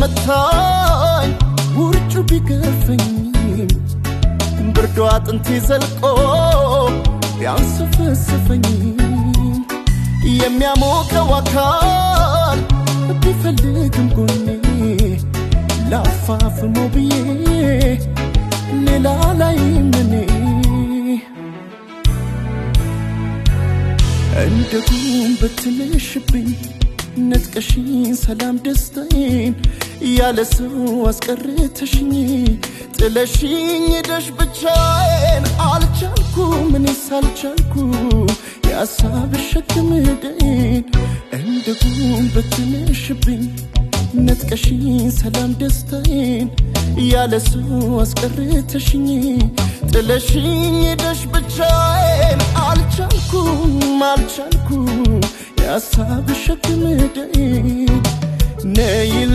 ቢመታኝ ውርጩ ቢገርፈኝም ብርዶ አጥንቴ ዘልቆ ቢያንሰፈስፈኝም የሚያሞቀው አካል ቢፈልግም ጎኔ ላፋፍሞ ብዬ ሌላ ላይ ምኔ እንደ ጉም በትንሽብኝ ነጥቀሽኝ ሰላም ደስታዬን ያለ ሰው አስቀርተሽኝ ጥለሽኝ ሄደሽ ብቻዬን አልቻልኩ ምንስ አልቻልኩ የሀሳብሽ ሸክም ደይን እንደ ጉም በትንሽብኝ ነጥቀሽኝ ሰላም ደስታዬን ያለ ሰው አስቀርተሽኝ ጥለሽኝ ሄደሽ ብቻዬን አልቻልኩም አልቻልኩም የሀሳብሽ ሸክም ደይን ነይ